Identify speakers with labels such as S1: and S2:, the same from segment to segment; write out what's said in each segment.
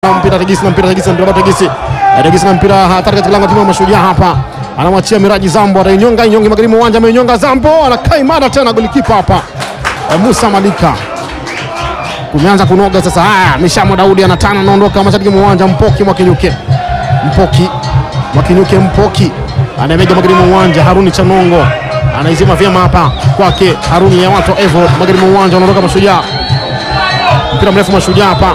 S1: mpira Tegisi na mpira Tegisi na mpira Tegisi Tegisi na mpira hatari katika lango la timu ya Mashujaa hapa, anamwachia Miraji Zambo, atainyonga inyonge magharibi uwanja, amenyonga Zambo, anakaa imara tena, golikipa hapa e, Musa Malika kumeanza kunoga sasa. Haya, Mishamo Daudi anatana, anaondoka mashariki mwa uwanja. Mpoki Mwakinyuke, Mpoki Mwakinyuke, Mpoki anamega magharibi mwa uwanja. Haruni Chanongo anaizima vyema hapa kwake Haruni ya watu Evo, magharibi mwa uwanja, anaondoka Mashujaa, mpira mrefu Mashujaa hapa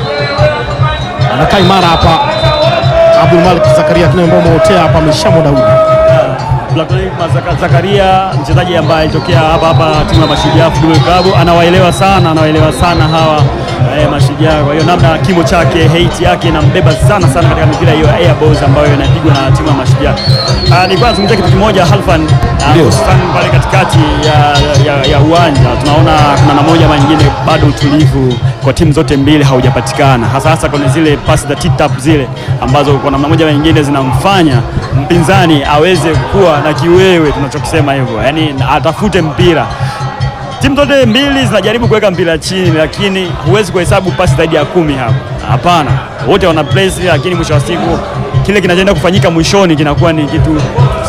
S1: anakaa imara hapa Abdul Malik Zakaria tunaomba mautea hapa Mishamo Daudi
S2: Blacklick Mazaka- Zakaria mchezaji ambaye alitokea hapa hapa timu ya Mashujaa Football Club, anawaelewa sana, anawaelewa sana hawa eh, Mashujaa. Kwa hiyo namna kimo chake, height yake inambeba sana sana katika mipira hiyo ya air balls ambayo inapigwa na timu ya Mashujaa. Ah, nilikuwa nazungumzia kitu kimoja Halfan, ah,
S1: Ndio.
S2: hususan pale katikati ya, ya, ya uwanja tunaona kuna namna moja ama nyingine bado utulivu kwa timu zote mbili haujapatikana, hasa hasa kwenye zile pasi za tip-tap zile ambazo kwa namna moja ama nyingine zinamfanya mpinzani aweze kuwa na kiwewe, tunachokisema hivyo, yaani atafute mpira. Timu zote mbili zinajaribu kuweka mpira chini, lakini huwezi kuhesabu pasi zaidi ya kumi hapa. Hapana, wote wana place, lakini mwisho wa siku kile kinachoenda kufanyika mwishoni kinakuwa ni kitu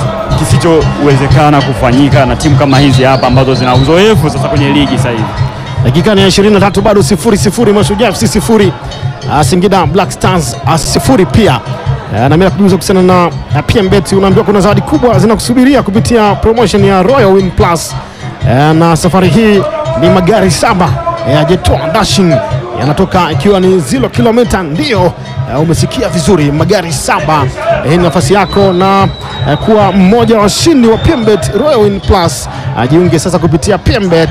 S2: kisichowezekana kufanyika na timu kama hizi hapa ambazo zina uzoefu sasa kwenye ligi sasa hivi.
S1: dakika ni ya 23 bado sifuri sifuri Mashujaa FC sifuri Ah, Singida Black Stars ah, sifuri pia Ah, na mimi nakujuza kuhusiana na ah, PMBet unaambiwa kuna zawadi kubwa zinakusubiria kupitia promotion ya Royal Win Plus Ah, na safari hii ni magari saba ya Jetoa Dashing yanatoka ikiwa ni zero kilomita. Ndio eh, umesikia vizuri, magari saba. Eh, Hii ni nafasi yako na eh, kuwa mmoja wa washindi wa PMBet Royal Win Plus. Ah, Jiunge sasa kupitia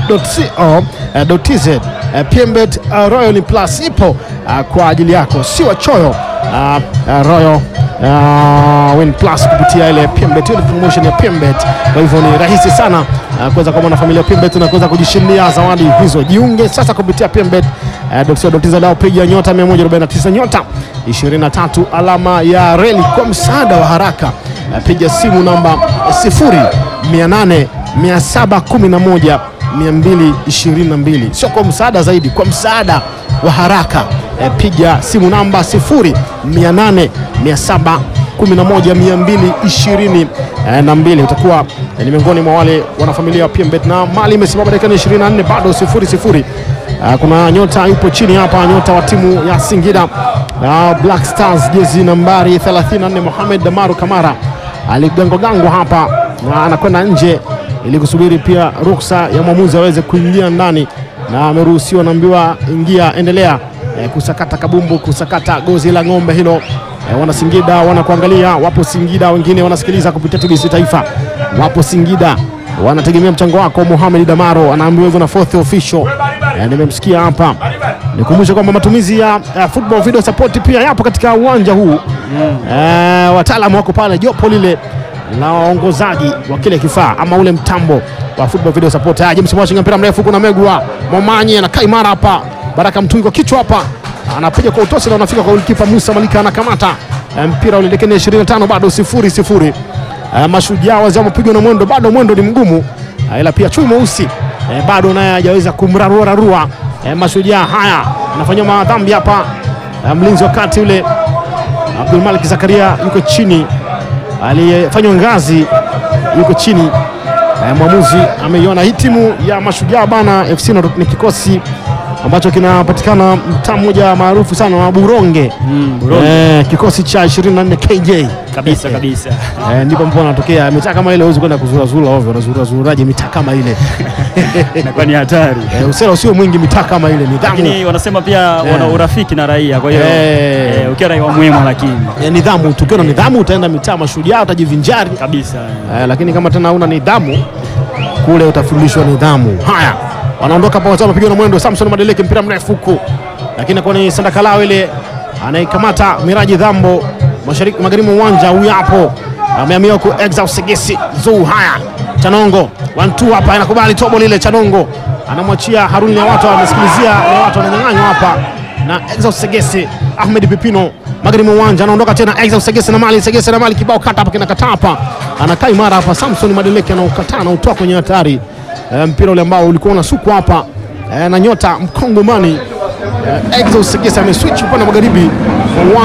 S1: pmbet.co.tz. Eh, PMBet ah, Royal Win Plus ipo ah, kwa ajili yako, si wachoyo. Ah, ah, Royal ah, Win Plus kupitia ile PMBet, ile promotion ya PMBet. Kwa hivyo ni rahisi sana ah, kuweza kuwa mwanafamilia PMBet na kuweza kujishindia zawadi hizo. Jiunge sasa kupitia PMBet uh, lao piga nyota 149 nyota 23 alama ya reli kwa msaada wa haraka. Uh, piga simu namba 0800 711 222, sio kwa msaada zaidi, kwa msaada wa haraka. Uh, piga simu namba 0800 711 222. Utakuwa eh, ni miongoni mwa wale wanafamilia wa PMBet na mali imesimama dakika 24 bado sifuri sifuri. Ah, kuna nyota yupo chini hapa, nyota wa timu ya Singida ah, Black Stars, jezi nambari 34 Mohamed Damaru Kamara aligangwagangwa hapa na anakwenda nje ili kusubiri pia ruksa ya mwamuzi aweze kuingia ndani, na ameruhusiwa, naambiwa ingia, endelea eh, kusakata kabumbu, kusakata gozi la ng'ombe hilo. Eh, wana Singida wanakuangalia, wapo Singida wengine wanasikiliza kupitia TBC Taifa, wapo Singida wanategemea mchango wako. Mohamed Damaro anaambiwa hivyo na fourth official. Eh, nimemsikia hapa. Nikumbushe kwamba matumizi ya eh, football video support pia yapo katika uwanja huu eh, wataalamu wako pale, jopo lile la waongozaji wa kile kifaa ama ule mtambo wa football video support. Haya, James Mwashinga, mpira mrefu, kuna Megwa Momanyi anakaa imara hapa, Baraka Mtungi kwa kichwa hapa anapiga kwa utosi na unafika kwa golikipa Musa Malika anakamata Eh, mpira ule dakika 25 bado sifuri sifuri. Eh, Mashujaa wazee wamepigwa na mwendo, bado mwendo ni mgumu, Eh, ila pia chui mweusi eh, bado naye hajaweza kumraruararua eh, Mashujaa. Haya, anafanyia madhambi hapa eh, mlinzi wa kati ule Abdul Malik Zakaria yuko chini, aliyefanywa ngazi yuko chini. Eh, mwamuzi ameiona hii timu ya Mashujaa bana FC na- ni kikosi ambacho kinapatikana mtaa mmoja maarufu sana wa Buronge,
S2: Buronge.
S1: Eh, kikosi cha 24 KJ
S2: Kabisa kabisa.
S1: Eh, ndipo ambapo anatokea mitaa kama ile, huwezi kwenda kuzurazura ovyo. Unazurazuraje mitaa kama ile?
S2: Inakuwa ni hatari.
S1: Eh, usela usio mwingi mitaa kama ile, nidhamu
S2: Lakini wanasema pia wana urafiki na raia, kwa hiyo
S1: Eh.
S2: eh, ukiwa raia mwema lakini
S1: eh, nidhamu. Tukiwa na nidhamu utaenda mitaa Mashujaa utajivinjari,
S2: kabisa.
S1: eh, lakini kama tena una nidhamu kule utafundishwa nidhamu. Haya, wanaondoka hapa, wazao wamepigwa na mwendo. Samson Madeleke, mpira mrefu huku, lakini kwa ni Sandakalao ile anaikamata Miraji Dhambo mashariki magharibi mwa uwanja. Huyu hapo ameamia ku Exaus Segesi Zuu. Haya, Chanongo one two hapa, anakubali tobo lile. Chanongo anamwachia Haruni na watu wamesikilizia, na watu wananyang'anywa hapa na Exaus Segesi. Ahmed Pipino magharibi mwa uwanja anaondoka tena, Exaus Segesi na mali Segesi na mali kibao kata hapa, kinakataa hapa, anakaa imara hapa. Samson Madeleke anaukataa na utoa kwenye hatari e, mpira ule ambao ulikuwa unasukwa hapa e, na nyota mkongomani e, Exaus Segesi ameswitch upande wa magharibi wa